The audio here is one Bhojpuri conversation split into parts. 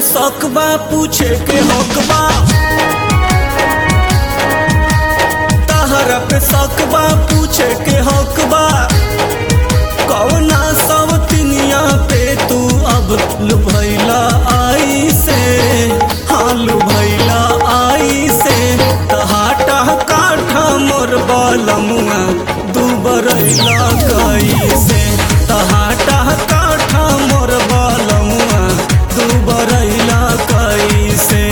सकबा पूछे के हकबा तहरा पे सकबा पूछे के हकबा कौना सब तिनिया पे तू अब लुभैला आई से हाँ लुभैला आई से तहाटा काठा मोर बलमुआ दुबरैला कई से तहाटा काठा मोर बलमुआ दुबरैला कई से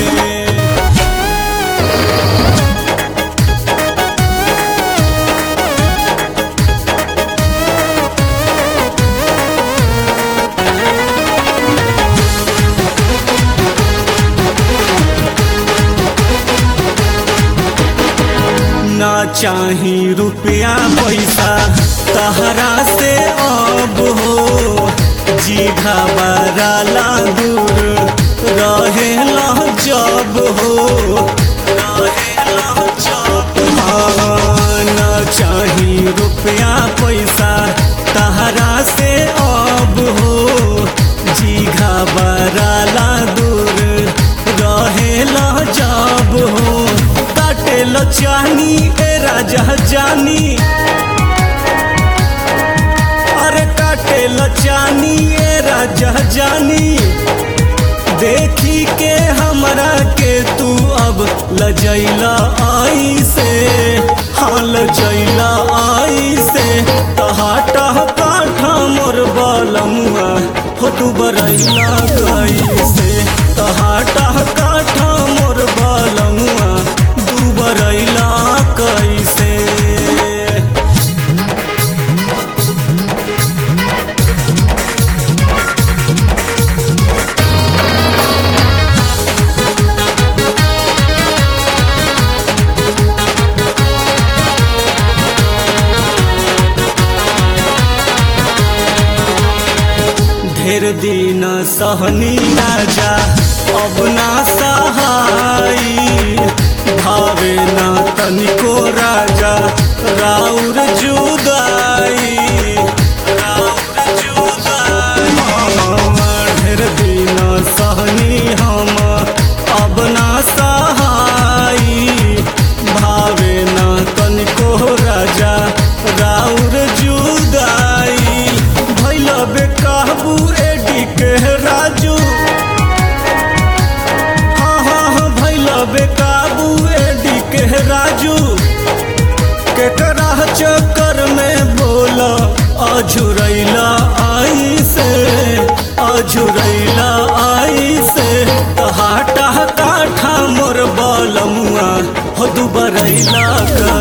ना चाही रुपया पैसा तहरा से अब हो जी घबराला दूर रहेला जब हो रहेला जब हाँ, ना चाही रुपया पैसा तहरा से अब हो जी घबराला दूर रहेला जब हो काटेल चानी ए राजा जानी अरे काटेल चानी ए राजा जानी देखी के हमरा के तू अब लजैला आई से हाँ लजैला आई से तहाटा काठा मोर बलमुआ हो तू बरैला गई से तहाटा काठा मोर बलमुआ दू बरैला कैसे ढेर दिन सहनी राजा अब ना सहाई भावे ना तनिको राजा राउर जुदाई राउर जुदाई ढेर दिन सहनी हम अब ना सहाई भावे ना तनिको राजा राउर जुदाई भैल बेकाबू एडी के राजू हाँ हाँ हाँ भैल बेकाबू एडी के राजू केकरा चक्कर में बोला अझुरैला आई से अझुरैला आई से हाटा काठा मोर बलमुआ हो दुबरैला का